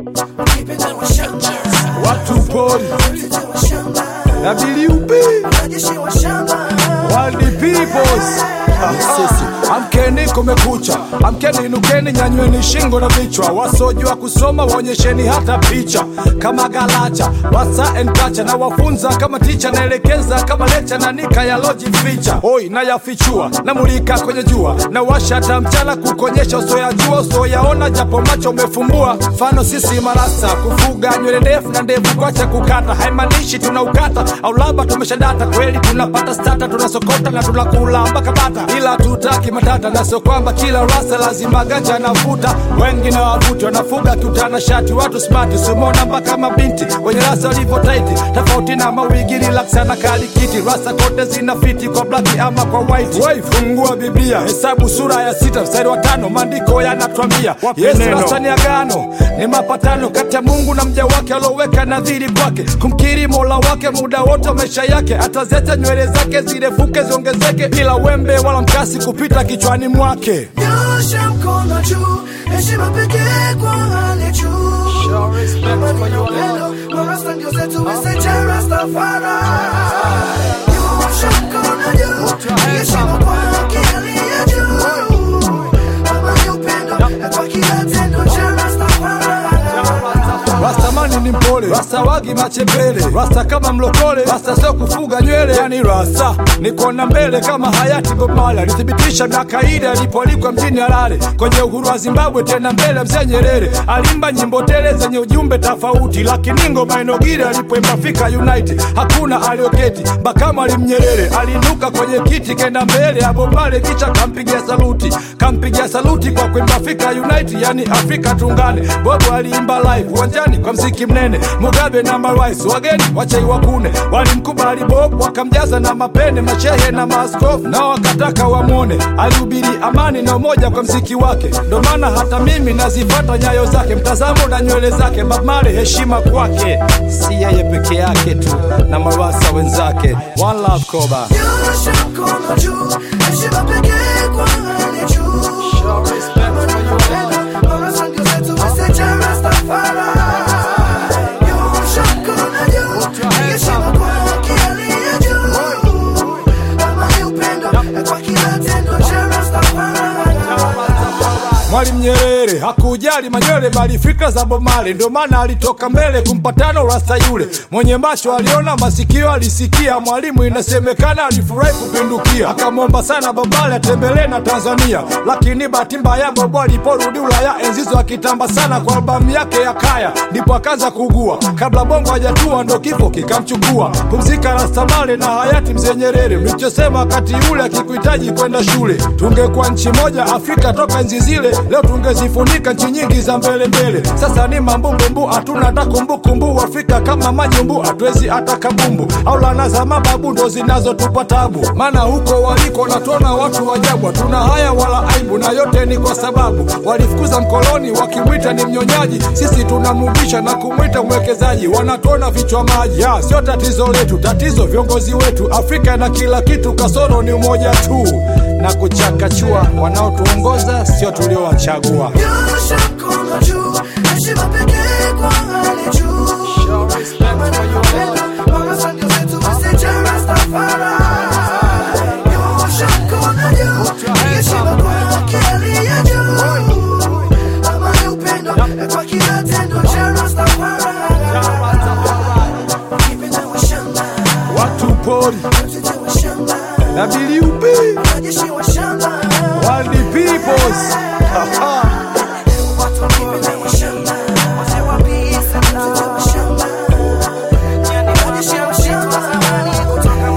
watu pori na WP World Peoples sisi amkeni, kumekucha, amkeni, inukeni, nyanyweni shingo na vichwa. Wasojua kusoma waonyesheni hata picha kama galacha, wasa and kacha na wafunza kama ticha, naelekeza kama lecha na nika ya loji ficha hoi na yafichua na mulika kwenye jua na washa hata mchana kukonyesha usoyajua usoyaona japo macho umefumbua. Mfano sisi marasa kufuga nywele ndefu na ndevu kwacha kukata haimaanishi tunaukata au labda tumeshadata kweli, tunapata stata tunasokota na tunakula mpaka bata, ila tutaki matata na sio kwamba kila rasa lazima ganja anavuta. Wengi na wavuti wanafuga kiutana shati, watu smart simona mpaka mabinti wenye rasa walivyo taiti, tofauti na mawigi relaxa na kalikiti. Rasa kote zina fiti kwa black ama kwa white. Wai fungua Biblia, hesabu sura ya sita mstari wa tano, maandiko yanatwambia Yesu rasa ni agano, ni mapatano kati ya Mungu na mja wake alioweka nadhiri kwake kumkiri mola wake muda wote wa maisha yake, ataziacha nywele zake zirefuke ziongezeke, bila wembe wala mkasi kupita kichwani mwake. Nyosha mkono juu, heshima pekee kwa hali ya juu. Amani na upendo, marasta ndio zetu, message ya Rastafari. Nyosha mkono juu, heshima kwa haki aliye juu. Amani, upendo, kwa kila tendo cha Rastafari. Rastamani ni mpole, rasta wagi machepele, rasta kama mlokole, rasta sio kufuga nywele, yani rasta ni kuona mbele kama hayati Bob Marley alithibitisha miaka ile alipoalikwa mjini Harare kwenye uhuru wa Zimbabwe, tena mbele mzee Nyerere alimba nyimbo tele zenye ujumbe tofauti, lakini ngoma inogire alipoimba Afrika Unite hakuna alioketi, Bakama alimnyerere aliinuka kwenye kiti kenda mbele ya Bob Marley, kicha kampigia saluti, kampigia saluti kwa kuimba Afrika Unite, yani Afrika tungane. Bobo aliimba live uwanjani kwa mziki mnene, Mugabe na marais wageni wachai wakune walimkubali Bob, wakamjaza na mapene, mashehe na maaskofu nao wakataka wamwone. Alihubiri amani na umoja kwa mziki wake, ndo maana hata mimi nazifata nyayo zake, mtazamo na nywele zake. Bob Marley, heshima kwake, si yeye peke yake tu na marasa wenzake. One love Koba. Nyosha mkono juu, heshima pekee kwa hali ya juu. Amani na upendo, marasta ndio zetu, message ya Rastafari. Nyosha mkono juu, heshima kwa haki aliye juu. Amani, upendo, kwa kila tendo cha Rastafari. Mwalimu Nyerere hakujali manywele bali fikra za Bob Marley, ndio maana alitoka mbele kumpatano rasta yule mwenye macho aliona, masikio alisikia. Mwalimu inasemekana alifurahi kupindukia, akamwomba sana Bob Marley atembelee na Tanzania, lakini bahati mbaya Bob aliporudi Ulaya enzizo akitamba sana kwa albamu yake ya Kaya, ndipo akaanza kugua. Kabla bongo hajatua ndo kifo kikamchukua. Pumzika Rasta Marley na hayati mzee Nyerere, mlichosema wakati ule akikuhitaji kwenda shule, tungekuwa nchi moja Afrika toka enzi zile, leo tungezifunika nchi nyingi za mbele mbele. Sasa ni mambumbumbu, hatuna hata kumbukumbu. Afrika kama manyumbu, hatuwezi hata kabumbu, au lana za mababu ndo zinazotupa tabu, maana huko waliko natuona watu wajabu, hatuna haya wala aibu, na yote ni kwa sababu walifukuza mkoloni wakimwita ni mnyonyaji, sisi tunamrudisha na kumwita mwekezaji. Wanatuona vichwa maji, ya sio tatizo letu, tatizo viongozi wetu. Afrika na kila kitu, kasoro ni umoja tu na kuchakachua. Wanaotuongoza sio tuliowachagua. Nyosha mkono juu, heshima pekee kwa hali ya juu. Amani na upendo, marasta ndio zetu, message ya Rastafari. Nyosha mkono juu, heshima kwa haki aliye juu. Amani, upendo, kwa kila tendo cha Rastafari. Kipenda wa shamba, Watu pori mtete wa shamba, na WP wanajeshi wa shamba. World Peoples. Haha. Watu wakipenda wa shamba, wazee wa pisa, mtete wa shamba. Wanajeshi wa shamba, zamani kutoka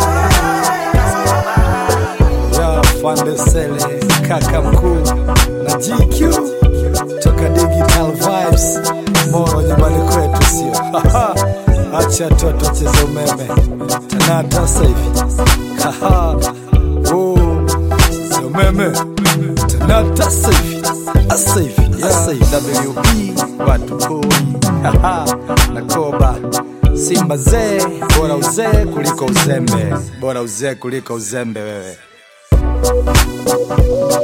ya Fandesele kaka mkuu na GQ toka Digital Vibes Moro nyumbani kwetu, sio acha toto cheza umeme tanata sasa hivi Haha. Oh, cheza umeme tanata sasa hivi sasa hivi sasa hivi WP watu pori Haha. na Koba Simba zee, bora uzee kuliko uzembe, bora uzee kuliko uzembe wewe.